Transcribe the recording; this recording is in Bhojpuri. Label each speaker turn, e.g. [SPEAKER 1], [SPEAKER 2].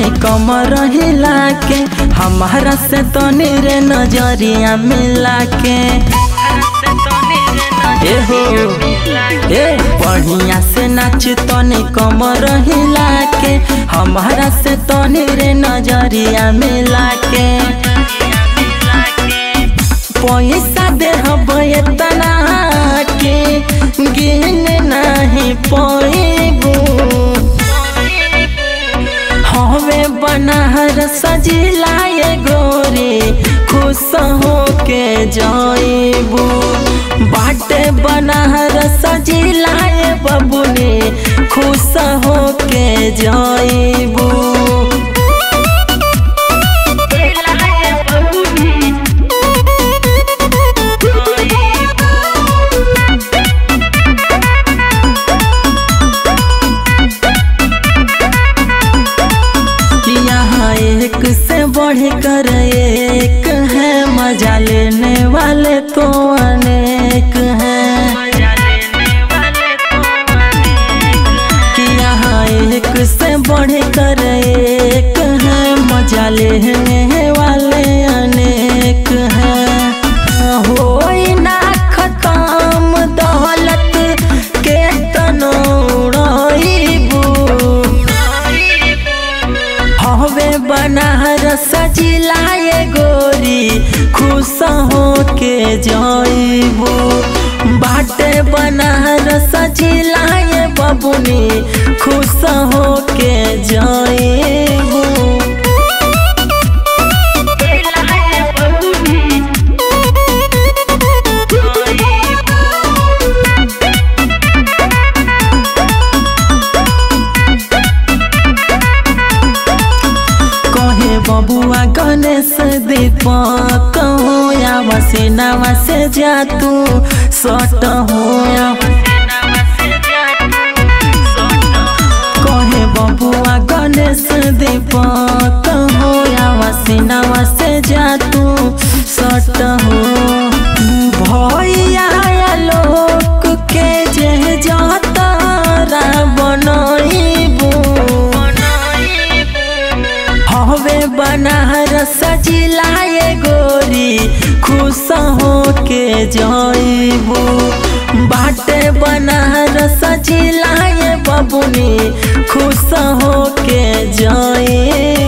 [SPEAKER 1] तनी कमर हिला के हमारा से तनी रे नजरिया मिला के ए हो ए बढ़िया से नाच तनी कमर हिला के हमारा से तनी रे नजरिया मिला के पैसा दे तना के गिन नहीं पैबू हवे बनहर सजिलाए गोरी खुश हो के जाइबू बाटे बनहर सजिलाए बबुनी खुश हो के जाइबू यहाँ एक से बढ़ कर एक है मजा लेने वाले तो अनेक हैं कि यहाँ एक से बढ़ कर एक है मजा लेने वाले अनेक हैं हो ना खत्म दौलत के तनोड़बू हवे बनहर सजिलाए गोरी खुश हो के जाइबू बाटे बनहर सजिलाए बबुनी खुश हो के जाइबू कहे बबुआ गणेश दीपक हो या वसीनावा से जा तू सट हो कहे बबुआ गणेश दीपक हो या वसीनावा से जा तू सट हो भैया लोक के जे जातारा बनइबू हवे बनहर सजिलाए गोरी खुश हो के जाइबू बाटे बनहर सजिलाए बबुनी खुश हो के जाइबू